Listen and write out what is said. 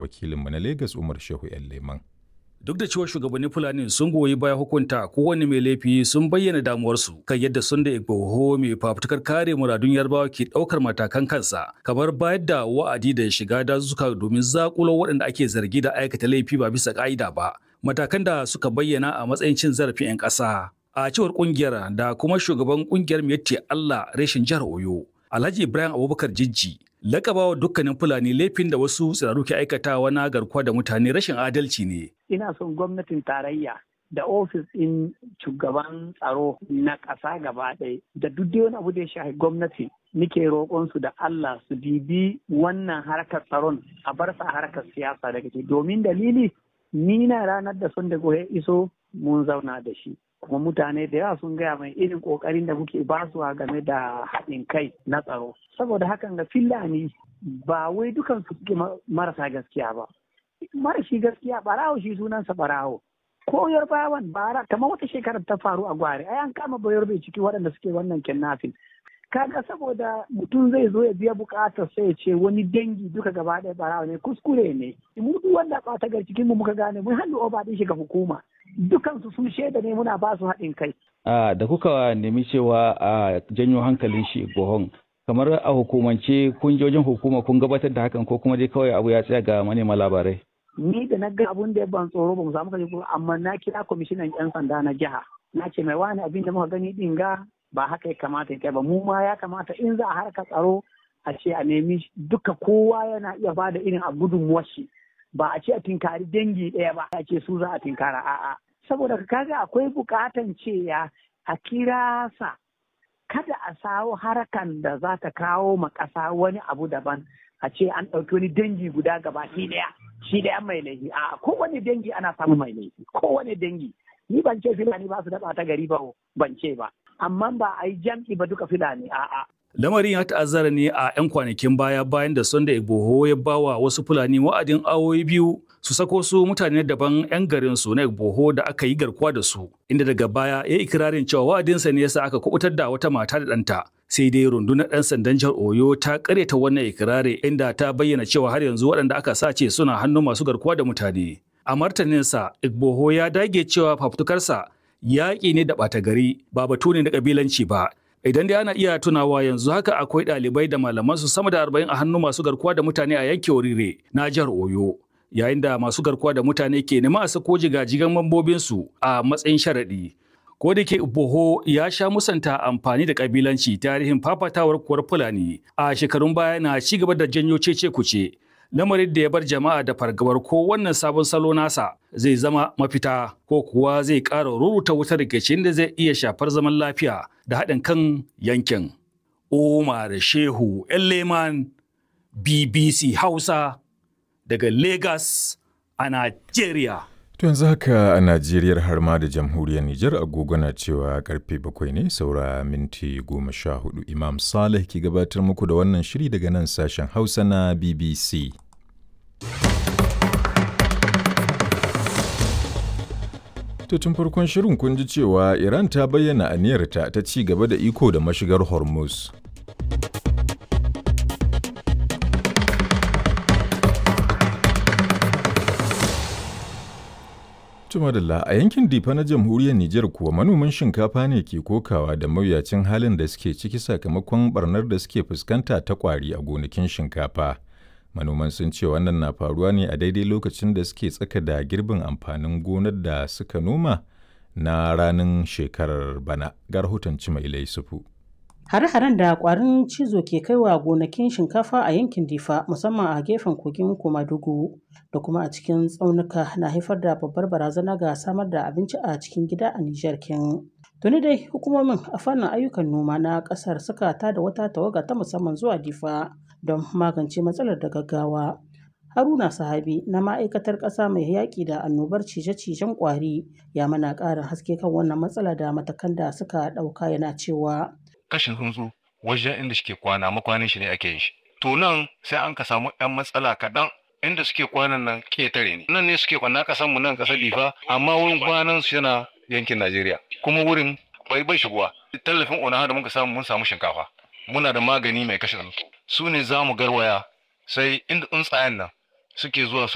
wakilinmu na Legas Umar Shehu 'yan Leman. Duk da cewa shugabannin Fulani sun goyi baya hukunta kowane mai laifi sun bayyana damuwarsu kan yadda sun da Igboho mai fafutukar kare muradun Yarbawa ke ɗaukar matakan kansa kamar bayar da wa'adi da shiga dazuka domin zakulo waɗanda ake zargi da aikata laifi ba bisa ƙa'ida ba. Matakan da suka bayyana a matsayin cin zarafin 'yan ƙasa. A cewar ƙungiyar da kuma shugaban ƙungiyar Miyatti Allah reshen jihar Oyo, Alhaji Ibrahim Abubakar Jijji lakabawa dukkanin fulani laifin da wasu tsiraru ke aikatawa na garkuwa da mutane rashin adalci ne. Ina son gwamnatin tarayya da ofis ɗin shugaban tsaro na ƙasa gaba ɗaya da duk wani abu da ya shafi gwamnati nike roƙon su da Allah su bibi wannan harkar tsaron a bar sa harkar siyasa daga ke domin dalili ni na ranar da sun da ya iso mun zauna da shi. kuma mutane da yawa sun gaya mai irin kokarin da muke basuwa game da haɗin kai na tsaro saboda hakan ga fillani ba wai dukan su suke marasa gaskiya ba marashi gaskiya barawo shi sunansa barawo ko yarbawan bara kamar wata shekarar ta faru a gwari ai an kama bayar bai ciki waɗanda suke wannan kidnapping kaga saboda mutum zai zo ya biya bukatar sai ya ce wani dangi duka gaba ɗaya barawa ne kuskure ne mu duk wanda ɓata gar cikin mu muka gane mun hannu oba ɗin shi ga hukuma dukansu sun shaida ne muna ba su haɗin kai. da kuka nemi cewa a janyo hankalin shi gohon kamar a hukumance kun je wajen hukuma kun gabatar da hakan ko kuma dai kawai abu ya tsaya ga manema labarai. Ni da na ga abun da ya ban tsoro ba mu samu kaje amma na kira kwamishinan 'yan sanda na jiha. Na ce mai wani abin da muka gani din ga ba haka ya kamata ya ba mu ma ya kamata in za a harka tsaro a ce a nemi duka kowa yana iya ba da irin a gudunmuwar shi. ba a ce a tinkari dangi ɗaya ba a ce su za a tinkara a'a saboda kaga akwai bukatan cewa a kira sa kada a sawo harakan da za ta kawo ma ƙasa wani abu daban a ce an ɗauki wani dangi guda gaba shi ɗaya shi ɗaya mai laifi a kowane dangi ana samun mai laifi kowane dangi ni ban ce filani ba su daɓa ta gari ba ban ce ba amma ba a yi jam'i ba duka filani a'a Lamarin ya ta'azzara ne a 'yan kwanakin baya bayan da Sunday Igboho ya bawa wasu Fulani wa'adin awoyi biyu su sako su mutane daban 'yan garin su na Igboho da aka yi garkuwa da su, inda daga baya ya yi ikirarin cewa wa'adinsa ne yasa aka kubutar da wata mata da ɗanta. Sai dai rundunar ɗan sandan jihar Oyo ta karyata wannan ikirari inda ta bayyana cewa har yanzu waɗanda aka sace suna hannun masu garkuwa da mutane. A martaninsa, Igboho ya dage cewa fafutukarsa yaƙi ne da ɓata gari ba batu ne na ƙabilanci ba idan dai ana iya tunawa yanzu haka akwai ɗalibai da malaman su sama da arba'in a hannu masu garkuwa da mutane a yankin Orire na jihar Oyo yayin da masu garkuwa da mutane ke nema a sako jigajigan mambobinsu a matsayin sharaɗi. Ko da ke Boho ya sha musanta amfani da kabilanci tarihin fafatawar kuwar Fulani a shekarun baya na ci gaba da janyo cece kuce lamarin da ya bar jama'a da fargabar ko wannan sabon salo nasa zai zama mafita ko kuwa zai ƙara ruruta wutar rikicin da zai iya shafar zaman lafiya da haɗin kan yankin. Umar Shehu Leman BBC Hausa daga Lagos a Najeriya. To yanzu haka a Najeriya har ma da jamhuriyar Nijar agogo na cewa karfe bakwai ne saura minti goma sha hudu Imam Saleh ke gabatar muku da wannan shiri daga nan sashen Hausa na BBC. To tun farkon shirin kun ji cewa Iran ta bayyana aniyarta ta ci gaba da iko da mashigar Hormuz. Tumadalla a yankin Difa na jamhuriyar Nijar kuwa manoman shinkafa ne ke kokawa da mawuyacin halin da suke ciki sakamakon barnar da suke fuskanta ta kwari a gonakin shinkafa. Manoman sun ce wannan na faruwa ne a daidai lokacin da suke tsaka da girbin amfanin gonar da suka noma na ranar shekarar bana. Ga rahoton Cimailai Sufu. Hare-haren da kwarin cizo ke kaiwa gonakin shinkafa a yankin Difa musamman a gefen kogin Komadugu da kuma a cikin tsaunuka na haifar da babbar barazana ga samar da abinci a cikin gida a Nijar kin. Tuni dai hukumomin a fannin ayyukan noma na kasar suka tada wata tawaga ta musamman zuwa Difa don magance matsalar da gaggawa. Haruna Sahabi na ma'aikatar ƙasa mai yaƙi da annobar cije-cijen ƙwari ya mana ƙarin haske kan wannan matsala da matakan da suka ɗauka yana cewa kashin tsuntsu wajen inda suke kwana makwanin shi ne ake yin shi to nan sai an ka samu yan matsala kaɗan inda suke kwanan nan ketare ne nan ne suke kwana kasan mu nan kasar difa amma wurin kwanan su yana yankin najeriya kuma wurin bai bai shigowa tallafin onaha da muka samu mun samu shinkafa muna da magani mai kashe tsuntsu su ne za mu garwaya sai inda tsuntsayen nan suke zuwa